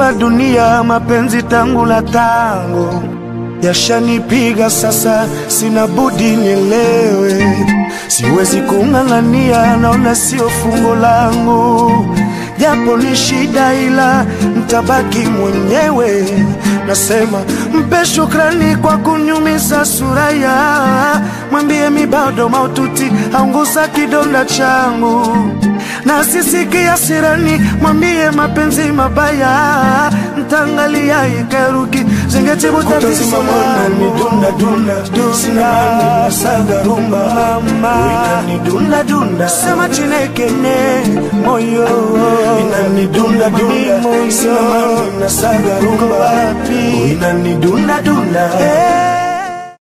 la dunia, mapenzi tangu la tango yashanipiga sasa, sina budi nielewe, siwezi kung'ang'ania, naona sio fungo langu, japo ni shida, ila mtabaki mwenyewe. Nasema mpe shukrani kwa kunyumiza suraya, mwambie mi bado maututi, aunguza kidonda changu na sisikia sirani, mwambie mapenzi mabaya, ntangalia ikeruki zingetibu tatizo langu. dunda dunda sina mani nasaga rumba Mama, dunda dunda sema chinekene moyo inani dunda dunda Moyo. sina mani nasaga Uko rumba wapi? inani dunda dunda Eh,